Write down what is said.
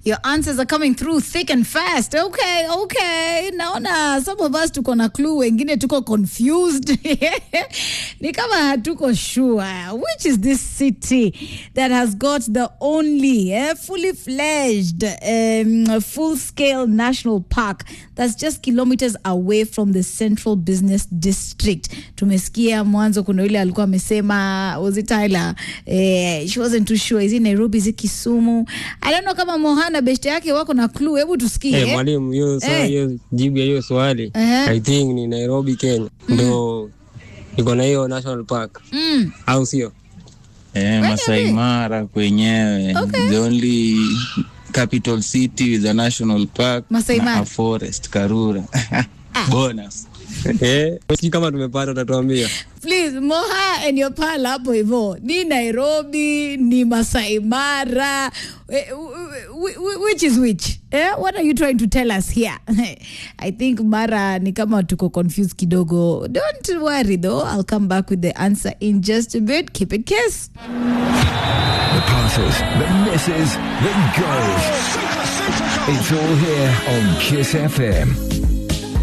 Your answers are coming through thick and fast. Okay, okay. Naona some of us tuko na clue, wengine tuko confused. Ni kama hatuko sure. Which is this city that has got the only eh, fully fledged um, full scale national park that's just kilometers away from the central business district. Tumesikia mwanzo kuna yule alikuwa amesema was it Tyler? Eh, she wasn't too sure. Is it Nairobi, is it Kisumu? I don't know kama Mohana beshte yake wako na clue. Hebu tusikie. Eh, mwalimu hiyo swali Eh. hiyo jibu ya hiyo swali Ehe. I think ni Nairobi Kenya ndo iko na hiyo national park Mm. au sio? Eh, Masai Mara kwenyewe Okay. the only capital city with a national park Masai na Mara. a forest Karura bonus Eh, sijui kama tumepata utatuambia. Please, Moha and your pal hapo hivyo. Ni Nairobi, ni Masai Mara. Eh, wh- wh- Which is which? Eh? What are you trying to tell us here? I think Mara ni kama tuko confused kidogo. Don't worry though. I'll come back with the answer in just a bit. Keep it kiss. The passes, the misses, the goals. It's all here on Kiss FM.